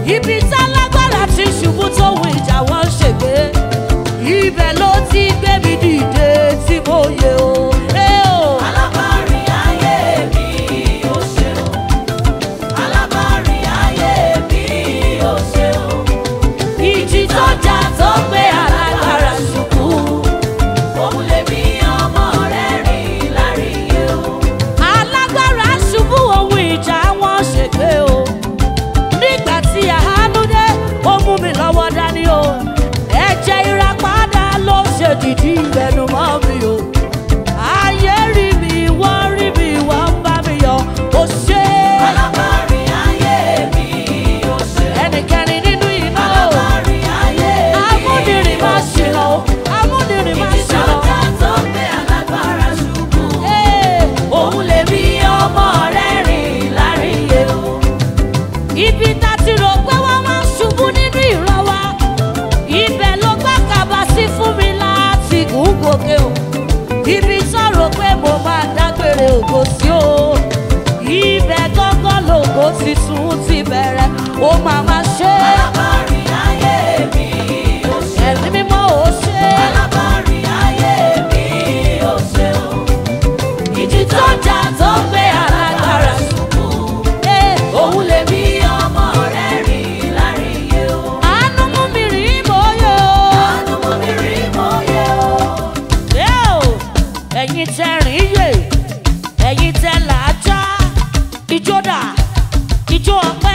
ibi tálágbára ti ṣubú tó wù ìjà wọn ṣègbè ibẹ̀ ló ti gbé mi dìde tí mo yẹ o. Ẹ o. Alábàárìn ayé mi ó ṣeun. Alábàárìn ayé mi ó ṣeun. ìjì tó jà tó gbé alágbára ṣubú. Òun lèmi ọmọ rẹ̀ rìn láríyé o. alágbára ṣubú ohun ìjà wọn ṣègbè o. nígbà tí àánú dé ó mú mi lọ́wọ́ dání o. ẹ̀jẹ̀ ìràpadà ló ṣe dìdí ìgbẹ́nu mọ́ mi o. ayé rí mi wọ́n rí mi wọ́n ń bá mi yọ. ó ṣe Alábàárìn ayé mi ó ṣeun. ẹnikẹ́ni nínú iná o. Alábàárìn ayé mi amúnirìn má ṣìnà o. amúnirìn má Ìjì ṣìnà. sọ́jà tó gbé alágbára ṣubú. Ee, Òun lèmi ọmọ rẹ̀ rìn láríyé o. ibi tá ti rò pé wọ́n máa ń ṣubú nínú ìran wa ibẹ̀ ló gbá kàbá sí fún mi láti gùn gòkè o ibi tó rò pé mo máa dágbére ògo sí o ibẹ̀ gángan lògo ti tún ti bẹ̀rẹ̀ ó máa máa ṣe Alábàárìn ayé mi ó ṣeun. ẹ̀mí mímọ́ ò ṣe Alábàárìn ayé mi ó ṣeun. ìjì tó jà tó gbé alágbára ṣubú. Ee, Òun lèmi ọmọ rẹ̀ rìn láríyé o. àánú mú mi rí bóyá o. Àánú mú mi rí mọ́yé o. Ẹ o, ẹ̀yin tẹ rìn yè ẹ̀yin tẹ làájá ijó dà ijó ọpẹ́.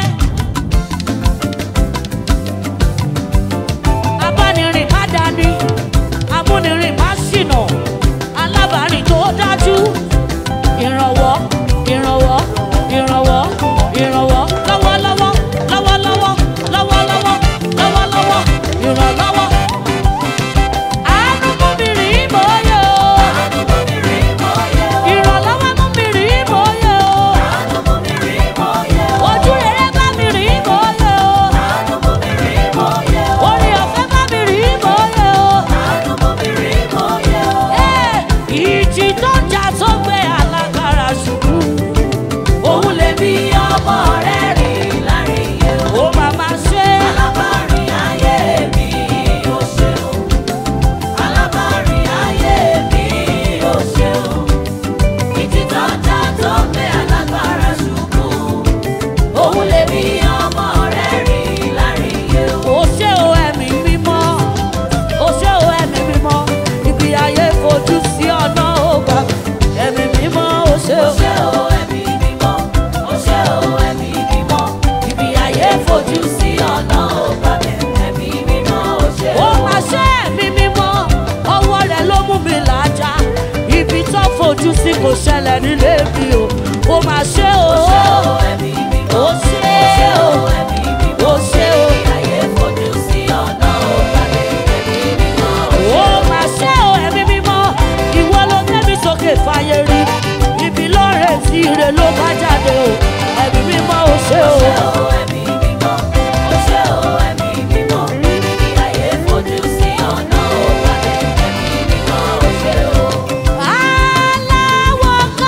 abánirin má dání amúnirin má ṣìnà alábàárìn tó dájú ìrànwọ́ ìrànwọ́ ìrànwọ́ ìrànwọ́ lọ́wọ́lọ́wọ́ lọ́wọ́lọ́wọ́ lọ́wọ́lọ́wọ́ lọ́wọ́lọ́wọ́ ìrànlọ́wọ́. àánú mú mi rìn bóyá o. Àánú mú mi rí mọ́yé o. ìrànlọ́wọ́ mú mi rìn bóyá o. Àánú mú mi rí mọ́yé o. ojú rere bá mi rìn bóyá o. Àánú mú mi rí mọ́yé o. orí ọ̀fẹ́ bá mi rìn bóyá o. Àánú mú mi rí mọ́yé o. Ẹ́, ìjì tó ń jà tó gbé alágbára ṣubú. Òun lèmi ọmọ rẹ̀ rìn láríyé o. ó máa máa ṣe Alábàárìn ayé mi ó ṣeun. Alábàárìn ayé mi ó ṣeun. Ìjì tó jà tó gbé alágbára ṣubú. Òun lèmi ọmọ rẹ̀ rìn láríyé o. ó ṣe o ẹ̀mí mímọ́ ó ṣe o ẹ̀mí mímọ́ ibi ayé fojú sí ọ̀nà ògbà ẹ̀mí mímọ́ ó ṣe Ó o. ṣé o ẹ̀mí mímọ́, ó ṣé o ẹ̀mí mímọ́. Ibi ayé fojú sí ọ̀nà ọba bẹ̀. Ẹ̀mí mímọ́ ó ṣé ó o. máa ṣe ẹ̀mí mímọ́ ọwọ́ rẹ̀ ló mú mi làájá ibi tó fojú sí kò ṣẹlẹ̀ nílé mi o ó máa ṣe o. Ó ṣé o ẹ̀mí mímọ́, ó ṣe ó ṣé o. o ẹ̀mí mímọ́. ó ṣe o. Ibi ayé fojú sí ọ̀nà ọba bẹ̀. Ẹ̀mí mímọ́ ó ṣé ó o. máa ṣe o ẹ̀mí mímọ́ ìwọ ló gbé mi sókè fàyè rí ibi lọ́rẹ̀ tí ire ló bá jáde o ẹ̀mí mímọ́ ó ṣe Ó o. ṣé o ẹ̀mí mímọ́, ó ṣé o ẹ̀mí mímọ́. Ibi ayé fojú sí ọ̀nà ọba bẹ̀. Ẹ̀mí mímọ́ ó ṣé o. aláwọ̀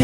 kábíyèsí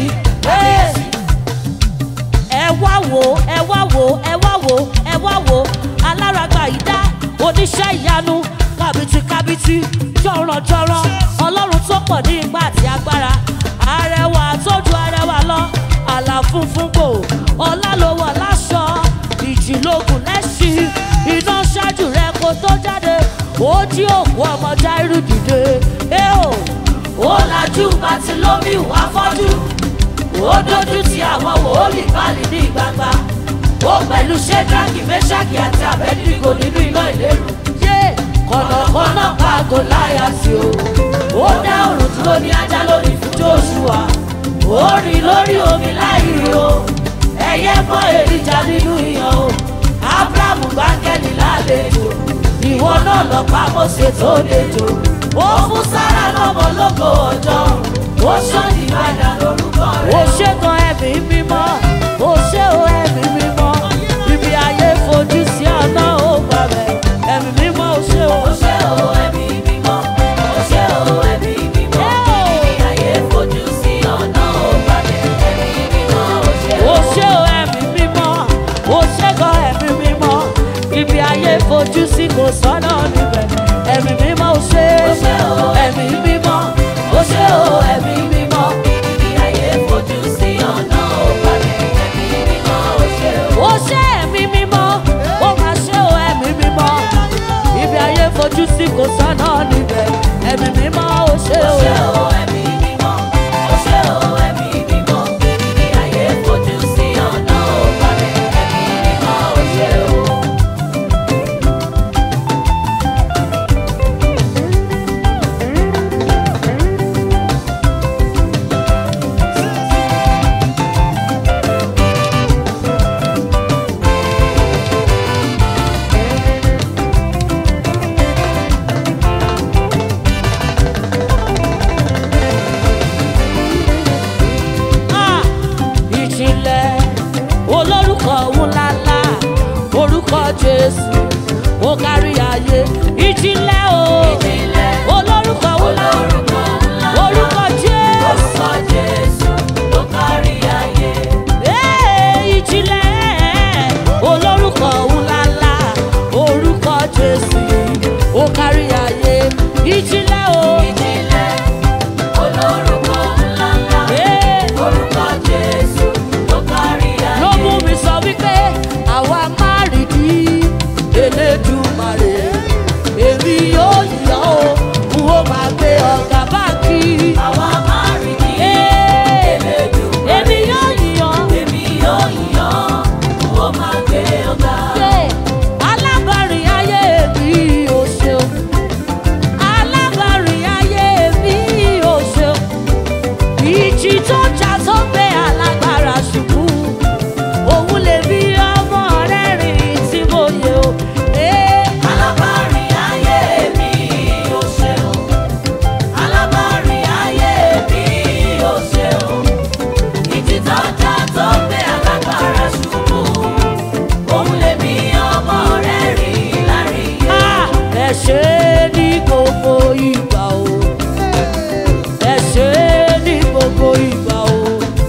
ẹ wá wò ẹ wá wò ẹ wá wò ẹ wá wò alárágbá yìí dá oníṣẹ́ ìyanu kábìtì kábìtì jọ̀rọ̀jọ̀rọ̀ ọlọ́run tó pọ̀ ní ipá àti agbára arẹwà tó ju arẹwà lọ àlà funfun gbò ọlá ló wọ̀ láṣọ ìjìlógún lẹ́sìn iná ṣáájú rẹ kó tó jáde ó jí òkú ọmọ jáírù dìde ẹ o ó lajú bàtìlómi wá fọ́jú ó dójú ti àwọn wòólì báàlì ní gbangba ó pẹ̀lú ṣẹ́dáàkì mẹ́ṣáàkì àti àbẹ́dìgò nínú iná ìlérú. yé kọ̀nàkọ́nà pa gòláyàtì o ó dá òrùn dúró ní ajá lórí fún joshua ó rìn lórí omi láì rí o ẹyẹ bọ́ èrìjà nínú ìyàn o abrahamu gbáńkẹ́lì lálejò ìwọ náà lọ pa mọ́sẹ̀ tó lejò ó fún sára lọ́mọ lóko ọjọ́ ó ṣọ́ọ̀dì padà lórúkọ rẹ̀. ó ṣètò ẹ̀mí mímọ́ ó ṣe ó ẹ̀mí mímọ́ ibi ayé fojú sí ọ̀nà ó gbà bẹ̀ ẹ̀mí mímọ́ ó ṣe ó. Ó ṣé o ẹ̀mí mímọ́, ó ṣé o ẹ̀mí mímọ́, ibi ayé fojú sí ọ̀nà ògbàdé. Ẹ̀mí mímọ́, ó ṣé o. ó ṣe ó ẹ̀mí mímọ́ ó ṣètò ẹ̀mí mímọ́ ibi ayé fojú sí kò sọ́nà níbẹ̀ ẹ̀mí mímọ́ ó ṣe Ó ṣé o ẹ̀mí mímọ́ ó ṣe ó ẹ̀mí mímọ́. Ibi ayé fojú sí ọ̀nà ògbàdé. Ẹ̀mí mímọ́, ó ṣé o. ó ṣe ẹ̀mí mímọ́ ó máa ṣe ó ẹ̀mí mímọ́ ibi ayé fojú sí kò sọ́nà níbẹ̀ ẹ̀mí mímọ́ ó ṣe Ó ó. ṣé o ẹ̀mí mímọ́, ó ṣé o ẹ̀mí mímọ́, ibi ayé fojú sí ọ̀nà ògbàdé. Ẹ̀mí mímọ́, ó ṣé o. Ah, ìjìnlẹ̀ olórúkọ ńláńlá orúkọ jésù ó kárí ayé ìjìnlẹ̀ o Ìjìnlẹ̀ olórúkọ ńlá olórúkọ ńlá. orúkọ jésù Orúkọ Jésù ló kárí ayé. Ee, ìjìnlẹ̀ olórúkọ ńláńlá orúkọ jésù ó kárí ayé ìjìnlẹ̀ o. Ìjìnlẹ̀ olórúkọ ńláńlá. Ee, Orúkọ Jésù ló kárí ayé. ló mú mi sọ wípé àwa máa rí di elédùmarè èmi yóò yọ ó n ó máa gbé ọ̀gá báàkì. Àwa máa rí ní Ee, Elédùmarè. èmi yóò yàn Èmi yóò yàn, ó máa gbé ọ̀gá. ṣe alábàárìn ayé mi ò ṣeun alábàárìn ayé mi ò ṣeun ìjì tó jà tó gbé alágbára ṣubú òun lè bí ọmọ rẹ̀ rìn tí mo yẹ o. Ee, Alábàárìn ayé mi ò ṣeun. Alábàárìn ayé mi ò ṣeun. Ìjì tó jà tó gbé alágbára ṣubú. Òun lèmi ọmọ rẹ̀ rí láríyé. ah, ẹ ṣe é ní gbogbo ìgbà o ẹ ṣe é ní gbogbo ìgbà o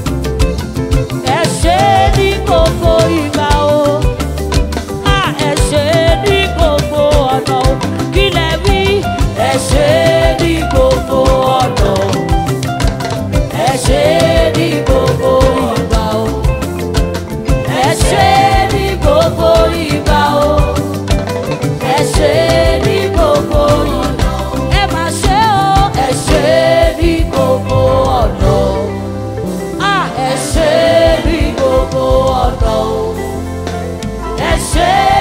ẹ ṣe é ní gbogbo ìgbà o ah, ẹ ṣe é ní gbogbo ọ̀nà o kí lẹ wí ẹ ṣe é ní gbogbo ọ̀nà o ẹ ṣe é ní gbogbo ìgbà o ẹ ṣe é ní gbogbo ìgbà o ẹ ṣe é ní gbogbo ọ̀nà ẹ má ṣe o ẹ ṣe é ní gbogbo ọ̀nà a ẹ ṣe é ní gbogbo ọ̀nà ẹ ṣe é